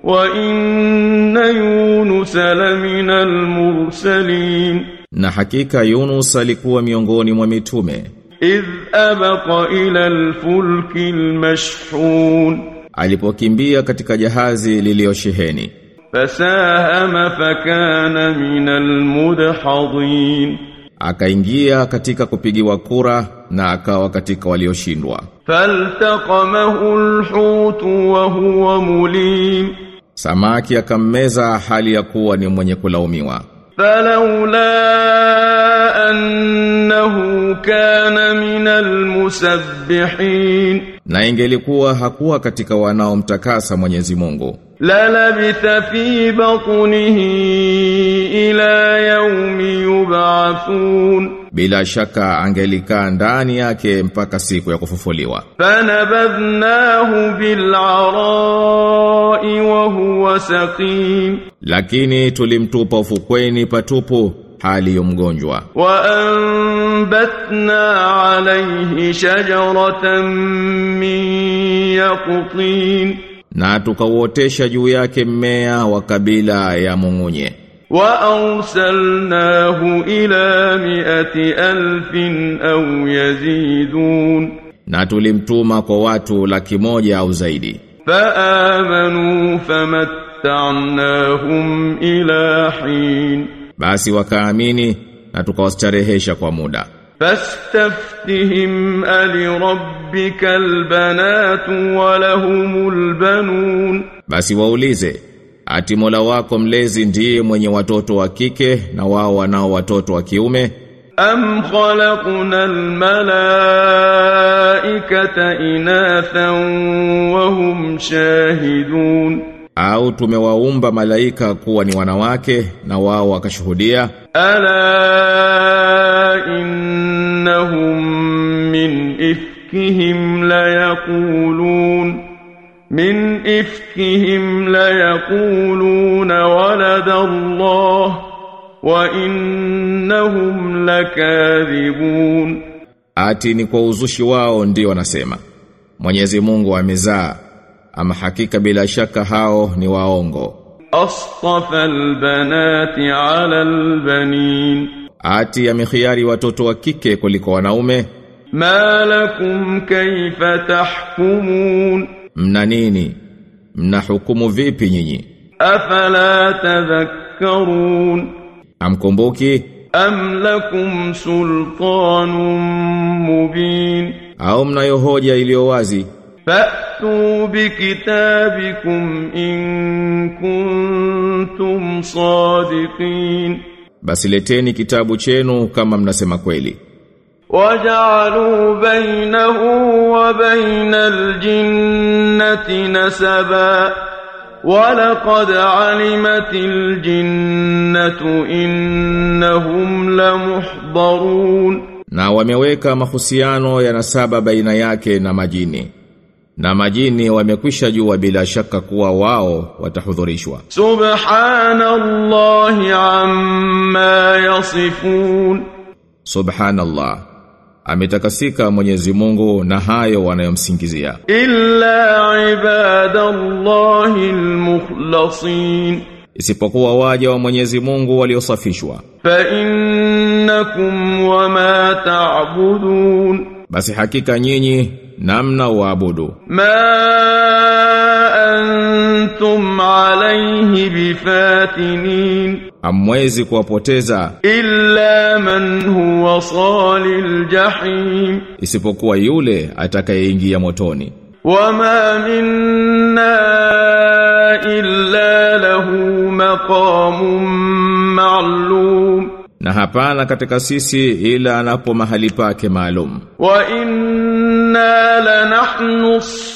وإن يونس لمن المرسلين Na hakika Yunus alikuwa miongoni mwa mitume إذ أبق إلى الفلك المشحون alipokimbia katika jahazi liliosheheni فساهم فكان من المدحضين akaingia katika kupigiwa kura na akawa katika walioshindwa فالتقمه الحوت وهو مليم samaki akammeza hali ya kuwa ni mwenye kulaumiwa فلولا أنه كان من المسبحين na ingelikuwa hakuwa katika wanaomtakasa Mwenyezi Mungu للبث في بطنه إلى يوم يبعثون bila shaka angelikaa ndani yake mpaka siku ya kufufuliwa فنبذناه بالعراء وهو سقيم lakini tulimtupa ufukweni patupu hali ya mgonjwa وأنبتنا عليه شجرة من يقطين na tukauotesha juu yake mmea wa kabila ya mung'unye وأرسلناه إلى مئة ألف أو يزيدون na tulimtuma kwa watu laki moja au zaidi فآمنوا فمتعناهم إلى حين basi wakaamini na tukawastarehesha kwa muda فاستفتهم ألربك البنات ولهم البنون basi waulize ati Mola wako mlezi ndiye mwenye watoto wa kike na wao wanao watoto wa kiume أم خلقنا الملائكة إناثا وهم شاهدون au tumewaumba malaika kuwa ni wanawake na wao wakashuhudia ألا إنهم من إفكهم ليقولون من إفكهم ليقولون ولد الله وإنهم لكاذبون ati ni kwa uzushi wao ndio wanasema Mwenyezi Mungu amezaa ama hakika bila shaka hao ni waongo أصطفى البنات على البنين ati amekhiari watoto wa kike kuliko wanaume ما لكم كيف تحكمون mna nini mna hukumu vipi nyinyi أفلا تذكرون amkumbuki أم لكم سلطان مبين au mnayo hoja iliyo wazi فأتوا بكتابكم إن كنتم صادقين basi leteni kitabu chenu kama mnasema kweli وجعلوا بينه وبين الجنة نسبا ولقد علمت الجنة إنهم لمحضرون na wameweka mahusiano ya nasaba baina yake na majini na majini wamekwisha jua bila shaka kuwa wao watahudhurishwa سبحان الله عما يصفون subhanallah ametakasika Mwenyezi Mungu na hayo wanayomsingizia إلا عباد الله المخلصين isipokuwa waja wa Mwenyezi Mungu waliosafishwa فإنكم وما تعبدون basi hakika nyinyi namna waabudu ما أنتم عليه بفاتنين hamwezi kuwapoteza إلا من هو صال الجحيم isipokuwa yule atakayeingia motoni وما منا إلا له مقام معلوم na hapana katika sisi ila anapo mahali pake maalum وإنا لنحن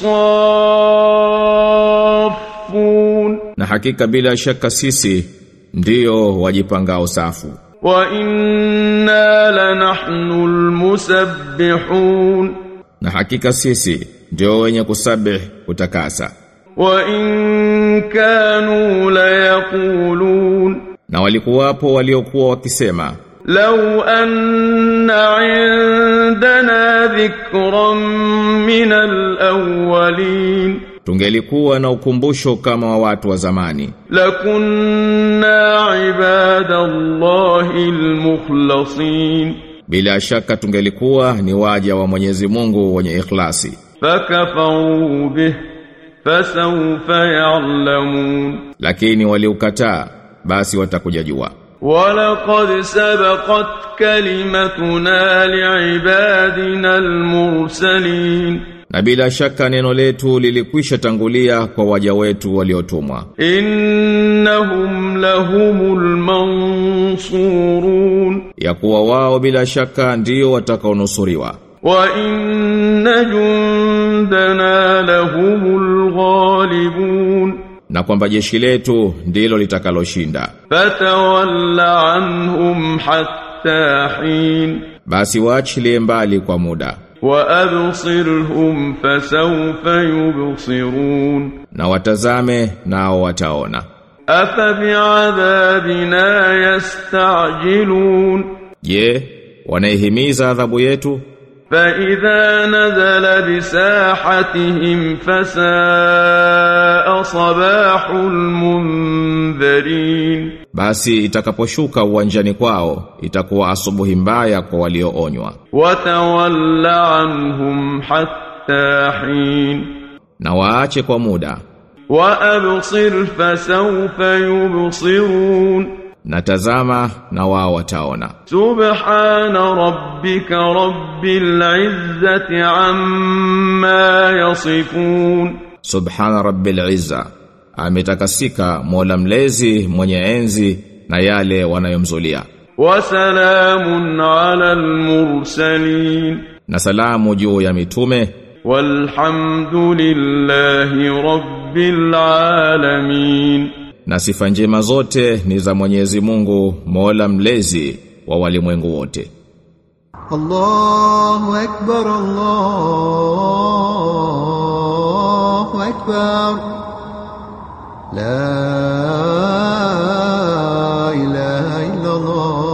الصافون na hakika bila shaka sisi ndiyo wajipangao safu وإنا لنحن المسبحون na hakika sisi ndio wenye kusabih kutakasa وإن كانوا ليقولون na walikuwapo waliokuwa wakisema لو أن عندنا ذكرا من الأولين tungelikuwa na ukumbusho kama wa watu wa zamani لكنا عباد الله المخلصين bila shaka tungelikuwa ni waja wa Mwenyezi Mungu wenye ikhlasi فكفروا به فسوف يعلمون lakini waliukataa basi watakuja jua ولقد سبقت كلمتنا لعبادنا المرسلين na bila shaka neno letu lilikwisha tangulia kwa waja wetu waliotumwa إنهم لهم المنصورون ya kuwa wao bila shaka ndio watakaonusuriwa وإن جندنا لهم الغالبون na kwamba jeshi letu ndilo litakaloshinda فتول عنهم حتى حين basi waachilie mbali kwa muda وأبصرهم فسوف يبصرون na watazame nao wataona أفبعذابنا يستعجلون je wanaihimiza adhabu yetu فإذا نزل بساحتهم فساء صباح المنذرين basi itakaposhuka uwanjani kwao itakuwa asubuhi mbaya kwa walioonywa وتول عنهم حتى حين na waache kwa muda وأبصر فسوف يبصرون na tazama na wao wataona سبحان ربك رب العزة عما يصفون subhana rabbil izza ametakasika mola mlezi mwenye enzi na yale wanayomzulia وسلام على المرسلين na salamu juu ya mitume والحمد لله رب العالمين na sifa njema zote ni za Mwenyezi Mungu Mola mlezi wa walimwengu wote الله أكبر الله أكبر لا إله إلا الله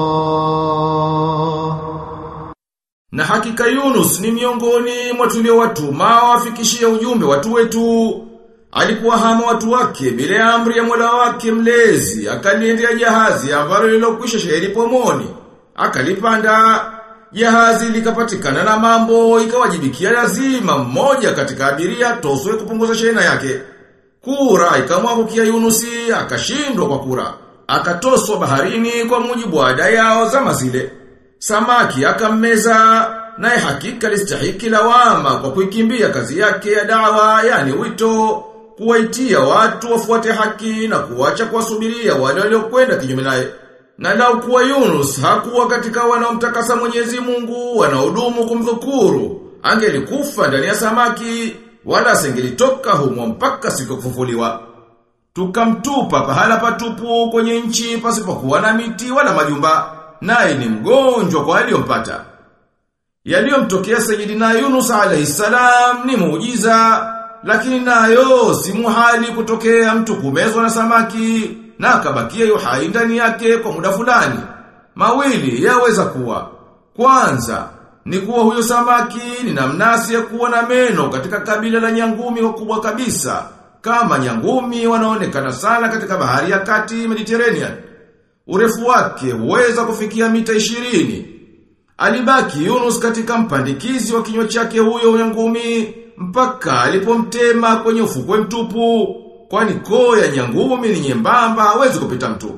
Na hakika Yunus ni miongoni mwa tuliowatuma wafikishie ujumbe watu wetu. Alikuwa hama watu wake bila ya amri ya Mola wake mlezi, akaliendea jahazi ambalo lilokwisha sheheri pomoni. Akalipanda jahazi likapatikana na mambo ikawajibikia lazima mmoja katika abiria toswe kupunguza shehena yake. Kura ikamwangukia Yunusi akashindwa kwa kura. Akatoswa baharini kwa mujibu wa ada yao zama zile. Samaki akammeza naye hakika listahiki lawama kwa kuikimbia kazi yake ya dawa yani wito kuwaitia watu wafuate haki na kuacha kuwasubiria wale waliokwenda kinyume naye. Na lau kuwa Yunus hakuwa katika wanaomtakasa Mwenyezi Mungu wanaodumu kumdhukuru, angelikufa ndani ya samaki wala asingelitoka humo mpaka siku ya kufufuliwa. Tukamtupa pahala patupu kwenye nchi pasipokuwa na miti wala majumba, naye ni mgonjwa kwa aliyompata. Yaliyomtokea Sayyidina Yunus alayhi salam ni muujiza, lakini nayo si muhali kutokea mtu kumezwa na samaki na akabakia yuhai ndani yake kwa muda fulani. Mawili yaweza kuwa. Kwanza ni kuwa huyo samaki ni namnasi ya kuwa na meno katika kabila la nyangumi wakubwa kabisa, kama nyangumi wanaonekana sana katika bahari ya kati Mediterranean. Urefu wake huweza kufikia mita ishirini. Alibaki Yunus katika mpandikizi wa kinywa chake huyo nyangumi mpaka alipomtema kwenye ufukwe mtupu, kwani koo ya nyangumi ni nyembamba hawezi kupita mtu.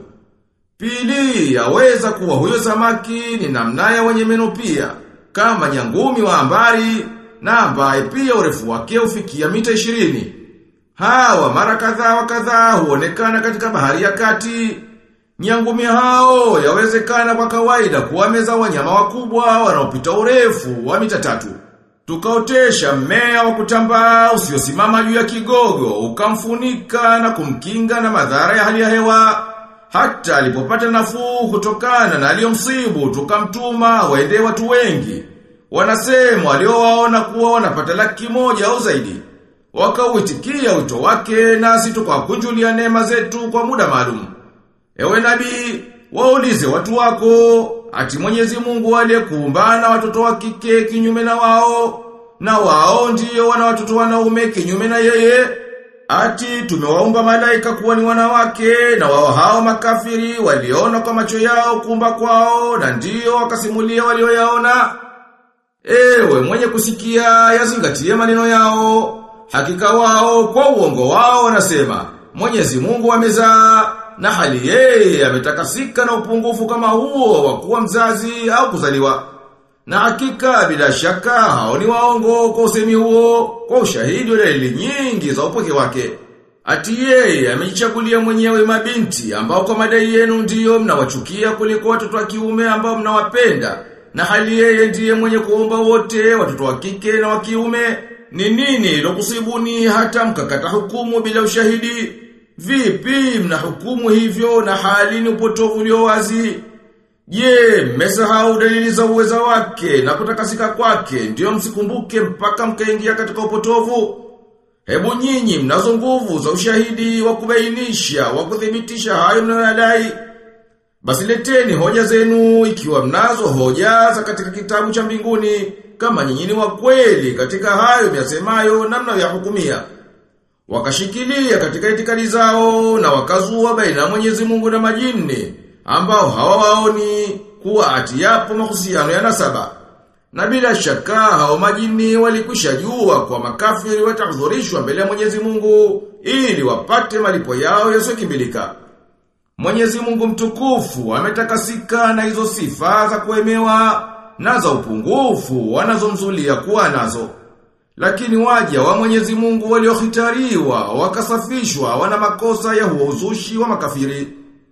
Pili, yaweza kuwa huyo samaki ni namnaya wenye meno pia, kama nyangumi wa ambari na ambaye pia urefu wake ufikia mita ishirini. Hawa mara kadhaa wa kadhaa huonekana katika bahari ya kati. Nyangumi hao yawezekana kwa kawaida kuwameza wanyama wakubwa wanaopita urefu wa mita tatu. Tukaotesha mmea wa kutambaa usiosimama juu ya kigogo, ukamfunika na kumkinga na madhara ya hali ya hewa. Hata alipopata nafuu kutokana na aliyomsibu, tukamtuma waende watu wengi. Wanasema waliowaona kuwa wanapata laki moja au zaidi. Wakauitikia wito wake nasi tukawakunjulia neema zetu kwa muda maalum. Ewe nabii, waulize watu wako, ati Mwenyezi Mungu aliyekuumba na watoto wa kike kinyume na wao, na wao ndio wana watoto wanaume kinyume na yeye ati tumewaumba malaika kuwa ni wanawake na wao hao makafiri waliona kwa macho yao kumba kwao na ndio wakasimulia walioyaona ewe mwenye kusikia yazingatie maneno yao hakika wao kwa uongo wao wanasema Mwenyezi Mungu amezaa na hali yeye ametakasika na upungufu kama huo wa kuwa mzazi au kuzaliwa. Na hakika bila shaka hao ni waongo kwa usemi huo kwa ushahidi wa dalili nyingi za upweke wake. Ati yeye amejichagulia mwenyewe mabinti ambao kwa madai yenu ndiyo mnawachukia kuliko watoto wa kiume ambao mnawapenda. Na hali yeye ndiye mwenye kuomba wote watoto wa kike na wa kiume. Ni nini lokusibuni hata mkakata hukumu bila ushahidi? Vipi mna hukumu hivyo na hali ni upotovu ulio wazi? Je, mmesahau dalili za uweza wake na kutakasika kwake ndio msikumbuke mpaka mkaingia katika upotovu? Hebu nyinyi mnazo nguvu za ushahidi wa kubainisha, wa kuthibitisha hayo mnayoyadai. Basi leteni hoja zenu ikiwa mnazo hoja za katika kitabu cha mbinguni kama nyinyi ni wa kweli katika hayo myasemayo na mnayoyahukumia. Wakashikilia katika itikadi zao na wakazua baina ya Mwenyezi Mungu na majini ambao hawawaoni kuwa ati yapo mahusiano ya nasaba. Na bila shaka hao majini walikwisha jua kwa makafiri watahudhurishwa mbele ya Mwenyezi Mungu ili wapate malipo yao yasiyokimbilika. Mwenyezi Mungu mtukufu ametakasika na hizo sifa za kuemewa na za upungufu wanazomzulia kuwa nazo. Lakini waja wa Mwenyezi Mungu waliohitariwa wakasafishwa wana makosa ya huo uzushi wa makafiri.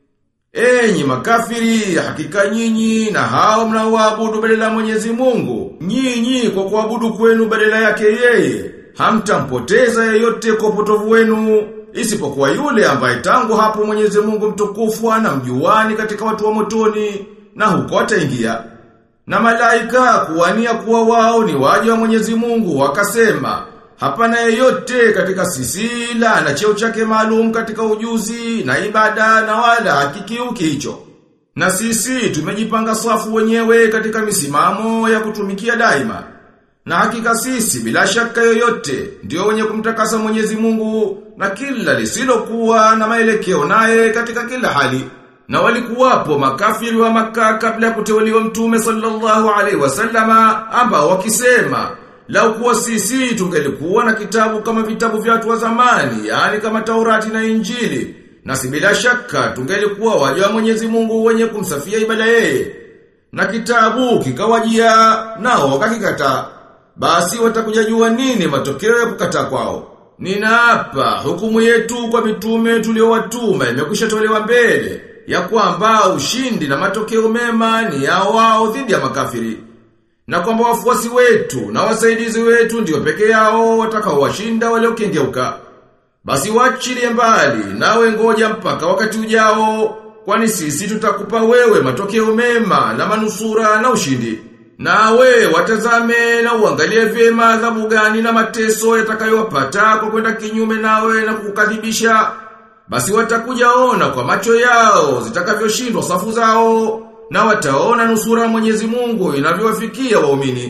Enyi makafiri, hakika nyinyi na hao mnaoabudu badala ya Mwenyezi Mungu, nyinyi kwa kuabudu kwenu badala yake yeye, hamtampoteza yeyote kwa upotovu wenu, isipokuwa yule ambaye tangu hapo Mwenyezi Mungu mtukufu anamjuani katika watu wa motoni na huko ataingia. Na malaika kuwania kuwa wao ni waja wa Mwenyezi Mungu wakasema, hapana yeyote katika sisi la ana cheo chake maalum katika ujuzi na ibada na wala hakikiuki hicho. Na sisi tumejipanga safu wenyewe katika misimamo ya kutumikia daima. Na hakika sisi bila shaka yoyote ndio wenye kumtakasa Mwenyezi Mungu na kila lisilokuwa na maelekeo naye katika kila hali. Na walikuwapo makafiri wa maka kabla ya kuteuliwa mtume sallallahu alaihi wasallama ambao wakisema lau kuwa sisi tungelikuwa na kitabu kama vitabu vya watu wa zamani yani kama Taurati na Injili na si bila shaka tungelikuwa waja wa Mwenyezi Mungu wenye kumsafia ibada yeye na kitabu kikawajia nao wakakikataa basi watakuja jua nini matokeo ya kukataa kwao Ninaapa hukumu yetu kwa mitume tuliowatuma imekwisha tolewa mbele ya kwamba ushindi na matokeo mema ni yao wao dhidi ya makafiri. Na kwamba wafuasi wetu na wasaidizi wetu ndio peke yao watakaowashinda waliokengeuka. Basi wachilie mbali nawe ngoja mpaka wakati ujao kwani sisi tutakupa wewe matokeo mema na manusura na ushindi. Nawe watazame na uangalie vyema adhabu gani na mateso yatakayowapata kwa kwenda kinyume nawe na kukadhibisha. Basi watakuja ona kwa macho yao zitakavyoshindwa safu zao na wataona nusura Mwenyezi Mungu inavyowafikia waumini.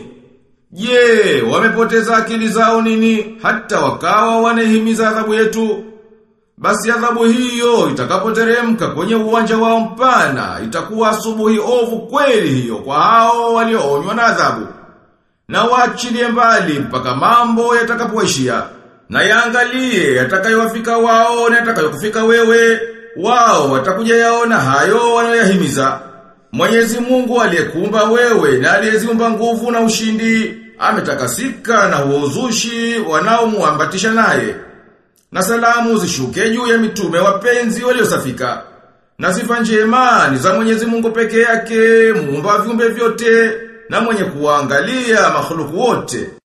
Je, wamepoteza akili zao nini hata wakawa wanahimiza adhabu yetu? Basi adhabu hiyo itakapoteremka kwenye uwanja wao mpana itakuwa asubuhi ovu kweli hiyo kwa hao walioonywa na adhabu. Na waachilie mbali mpaka mambo yatakapoishia. Na yaangalie yatakayowafika wao na yatakayokufika wewe, wao watakuja yaona hayo wanayoyahimiza. Mwenyezi Mungu aliyekuumba wewe na aliyeziumba nguvu na ushindi, ametakasika na uozushi wanaomuambatisha naye. Na salamu zishuke juu ya mitume wapenzi waliosafika. Na sifa njema ni za Mwenyezi Mungu peke yake, muumba viumbe vyote na mwenye kuangalia makhluku wote.